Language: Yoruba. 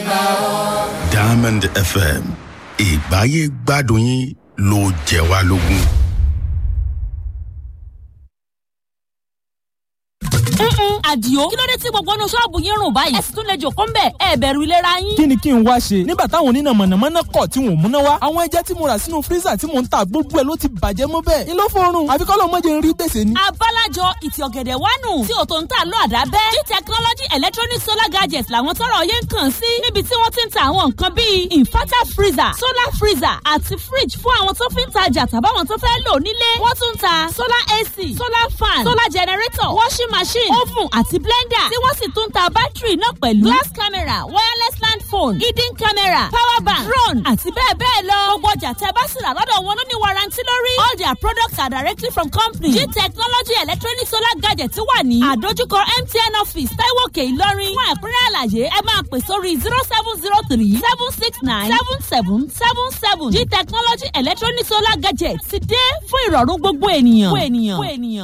Diamond FM ìgbáyé gbádùn yín ló jẹ wá lógún. àdìo kí ló dé tí gbogbo inú ṣọ́ọ̀bù yín rùn báyìí ẹ sì tún lè jòkó ń bẹ̀ ẹ bẹ̀rù ìlera yín. kí ni kí n wá ṣe nígbà táwọn oníná mọ̀nàmọ́ná kọ̀ tí wọ́n múná wá àwọn ẹja tí mo rà sínú fírísà tí mò ń ta gbogbo ẹ̀ ló ti bàjẹ́ mọ́ bẹ́ẹ̀ ni ló fọrùn àfi kọ́ ló mọ́jẹ ń rí gbèsè ni. abálájọ ìtì ọ̀gẹ̀dẹ̀ wánu tí ò tó ń tà lọ àdábẹ́ g technology electronic solar gadgets làwọn tọrọ yẹn ń kàn sí níbi tí wọ́n ti ń ta àwọn nǹkan bíi inverter freezer solar freezer àti fridge fún àwọn tó fi ń tajà tàbáwọn tó fẹ́ lò nílé wọ́n tún ń ta solar ac solar fan solar generator washing machine oven àti blender tí wọ́n sì tún ń ta bátìrì náà pẹ̀lú glass camera wireless land phone hidden camera power bank drone àti bẹ́ẹ̀ bẹ́ẹ̀ lọ gbogbo ọjà tẹ́ bá sì rà lọ́dọ̀ wọn ló ní warranty lórí all their products are directly from company g technology electronic solar gadget wà ní àdójúkọ mtn office taiwo òkè ìlọrin fún ẹ̀kúnrẹ́ àlàyé ẹ máa pè sórí zero seven zero three seven six nine seven seven seven seven g technology electronic solar gadget ti dé fún ìrọ̀rùn gbogbo ènìyàn.